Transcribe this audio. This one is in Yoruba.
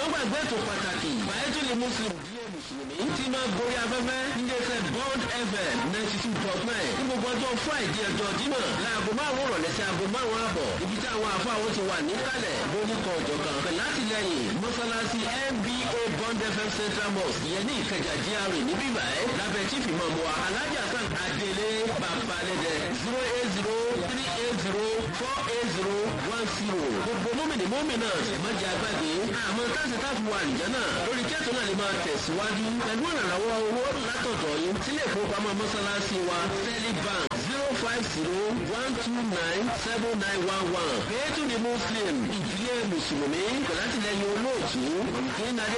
gbàgbé ètò pàtàkì bàyẹ́tò lè muslim díẹ̀ mùsùlùmí tí máa gorí afẹ́fẹ́ níléeṣẹ́ bond fm ninety two dot nine ní gbogbo ọjọ́ friday ọjọ́ jímọ̀ láago márùn-ún rọ̀lẹ́ sí aago márùn-ún àbọ̀ ibi tí àwọn àfa àwọn ti wà níkàlẹ̀ lórúkọ ọ̀jọ̀kan pẹ̀lú látìlẹyìn mọ́sálásí nba bond fm central mosque ìyẹn ní ìkẹjà gra níbí báyìí lábẹ́ chief imam wa alhaji hasan adele babalẹ́dẹ zero eight zero three eight zero four eight zero one zero gbogbo mọ́mìnì mọ́mìnà mọ́jà àgbàgbé àmọ́ táṣì táàfù wà nìjẹ́ náà lórí kẹ́tù náà lè máa tẹ̀síwájú pẹ̀lú ìrànlọ́wọ́ owó látọ̀dọ̀ yín sílé ìfowópamọ́ mọ́sálásí wa stanley bank zero five zero one two nine seven nine one one. Péétù ni Muslim ìdílé Mùsùlùmí pẹ̀lú àtìlẹ́yìn olóòtú. Olùkíni Adé